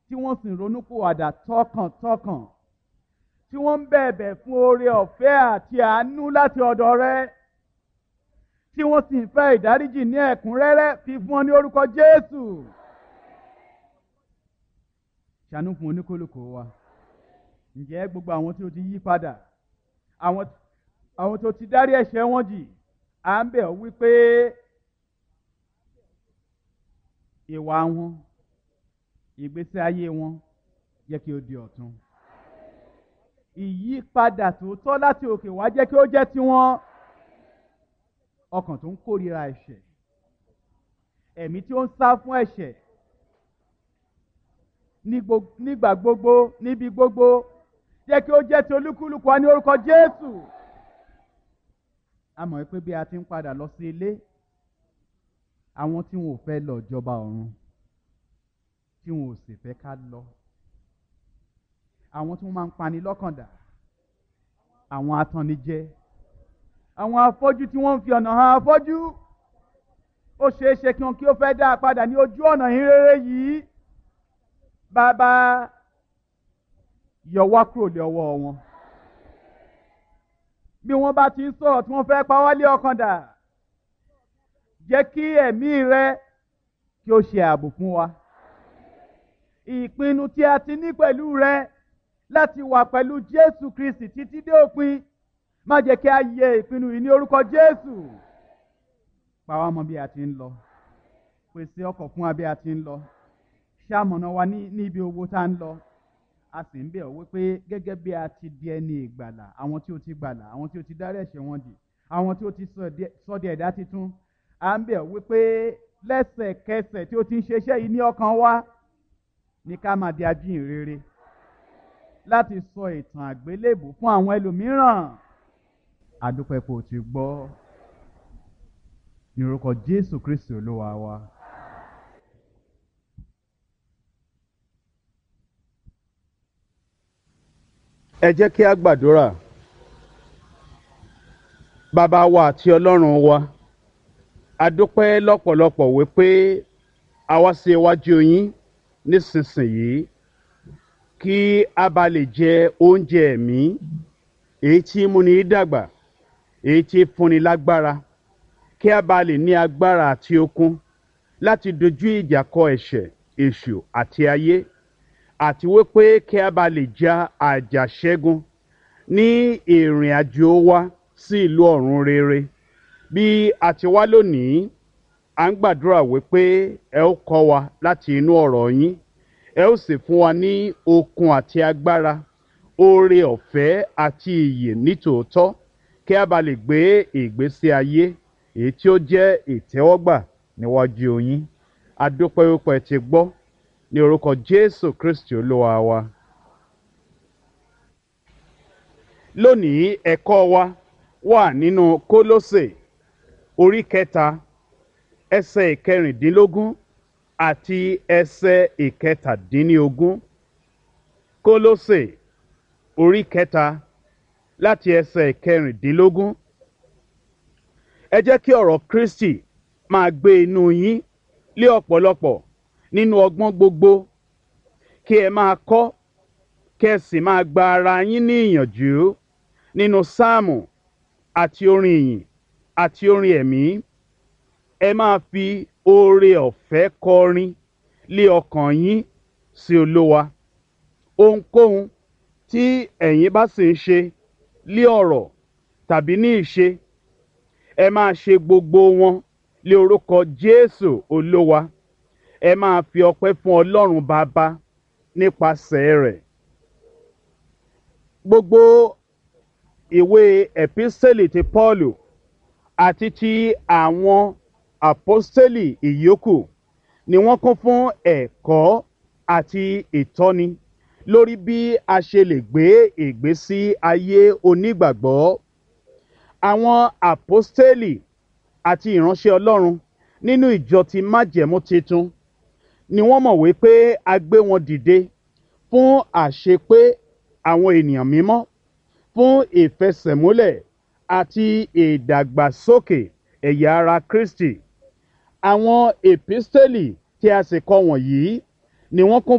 tí wọ́n sì ń ronúpìwàdà tọkàntọkàn tí wọ́n ń bẹ̀bẹ̀ fún oore ọ̀fẹ́ àti àánú láti ọ̀dọ̀ rẹ tí wọ́n sì ń fẹ́ ìdáríjì ní ẹ̀kúnrẹ́rẹ́ fi fún ọ ní orúkọ Jésù ṣàánú fún oníkólókò wa ǹjẹ́ gbogbo àwọn tí ó ti yí padà àwọn àwọn tó ti dárí ẹ̀ṣẹ̀ wọn jì à ń bẹ̀ ọ́ wípé ìwà wọn ìgbésí ayé wọn jẹ́ kí ó di ọ̀tun ìyípadà tòótọ́ láti òkè wá jẹ́ kí ó jẹ́ tiwọn ọkàn tó ń kórìíra ẹ̀ṣẹ̀ ẹ̀mí tí ó ń sá fún ẹ̀ṣẹ̀ nígbà gbogbo níbi gbogbo jẹ́ kí ó jẹ́ ti olúkúlùkù wa ní orúkọ Jésù a mọ̀ pé bí a ti ń padà lọ sí ilé àwọn tí wọn ò fẹ́ lọ jọba ọ̀run tí wọn ò sì fẹ́ ká lọ àwọn tí wọ́n máa ń pani lọ́kàn dà àwọn atannijẹ àwọn afọ́jú tí wọ́n ń fi ọ̀nà hàn afọ́jú ó ṣeé ṣe kí wọn kí ó fẹ́ dá a padà ní ojú ọ̀nà ìrere yìí bàbá yọ wá kúrò lé ọwọ́ wọn bí wọ́n bá ti ń sọ̀rọ̀ tí wọ́n fẹ́ pa wá lé ọkàn dà jẹ́ kí ẹ̀mí rẹ kí ó ṣe ààbò fún wa ìpinnu tí a ti ní pẹ̀lú rẹ láti wà pẹ̀lú Jésù Kristi títí dé òpin má jẹ́ kí a yẹ ìpinnu yìí ní orúkọ Jésù pa wá mọ́ bí a ti ń lọ pèsè ọkọ̀ fún wa bí a ti ń lọ ṣàmọ̀nà wa ní ibi owó tá ń lọ a sì ń bẹ̀ ọ́ wípé gẹ́gẹ́ bí a ti di ẹni ìgbàlà àwọn tí ó ti gbàlà àwọn tí ó ti dárí ẹ̀ṣẹ̀ wọn jì àwọn tí ó ti sọ di ẹ̀dá titun à ń bẹ̀ ọ́ wípé lẹ́sẹ̀kẹsẹ̀ tí ó ti ń ṣeṣẹ́ yìí ní ọkàn wa ní ká máa di ajíhìnrere láti sọ ìtàn àgbélébù fún àwọn ẹlòmíràn àdúpẹ́ pé o ti gbọ́ ní orúkọ Jésù Kristi Olúwa wa. ẹ jẹ́ kí a gbàdúrà bàbá wa àti ọlọ́run wa a dúpẹ́ lọ́pọ̀lọpọ̀ wípé a wá sí iwájú yín nísinsìnyí kí a bá lè jẹ oúnjẹ ẹ̀mí èyí tí múni dàgbà èyí tí fúnni lágbára kí a bá lè ní agbára àti okun láti dojú ìjà kọ ẹ̀ṣẹ̀ èṣù àti ayé àti wípé kí a bá lè ja àjàṣẹ́gun ní ìrìn àjò wa sí ìlú ọ̀run rere bí a ti wá lónìí à ń gbàdúrà wípé ẹ ó kọ́ wa láti inú ọ̀rọ̀ yín ẹ ó sì fún wa ní okun àti agbára oore ọ̀fẹ́ àti ìyè nítòótọ́ kí a bá lè gbé ìgbésí ayé èyí tí ó jẹ́ ìtẹ́wọ́gbà níwájú yín a dúpẹ́ wípé ẹ ti gbọ́ ní orúkọ jésù kristi olúwa wa. lónìí ẹ̀kọ́ wa wà nínú kólósè orí kẹta ẹsẹ̀ ìkẹrìndínlógún àti ẹsẹ̀ ìkẹtàdínlógún kólósè orí kẹta láti ẹsẹ̀ ìkẹrìndínlógún ẹ jẹ́ kí ọ̀rọ̀ kristi máa gbé inú yín lé ọ̀pọ̀lọpọ̀ nínú ọgbọ́n gbogbo kí ẹ máa kọ́ kí ẹ sì máa gba ara yín ní ìyànjú nínú sáàmù àti orin ìyìn àti orin ẹ̀mí ẹ máa fi oore ọ̀fẹ́ kọrin lé ọkàn yín sí olówa ohunkóhun tí ẹ̀yin bá sì ń ṣe lé ọ̀rọ̀ tàbí ní ìṣe ẹ máa ṣe gbogbo wọn lé orúkọ jésù olówa ẹ máa fi ọpẹ́ fún ọlọ́run bàbá nípasẹ̀ rẹ̀ gbogbo ìwé ẹ̀písẹ́lì ti pọ́ọ̀lù àti ti àwọn àpọ́sítélì ìyókù ni wọ́n kún fún ẹ̀kọ́ àti ìtọ́ni lórí bí a ṣe lè gbé ìgbésí ayé onígbàgbọ́ àwọn àpọ́sítélì àti ìránṣẹ́ ọlọ́run nínú ìjọ ti májẹ̀mú titun ni wọ́n mọ̀ wípé a gbé wọn dìde fún àṣepé àwọn ènìyàn mímọ́ fún ìfẹsẹ̀múlẹ̀ àti ìdàgbàsókè ẹ̀yà ara kristi àwọn èpísítélì tí a sì kọ wọ̀nyí ni wọ́n kún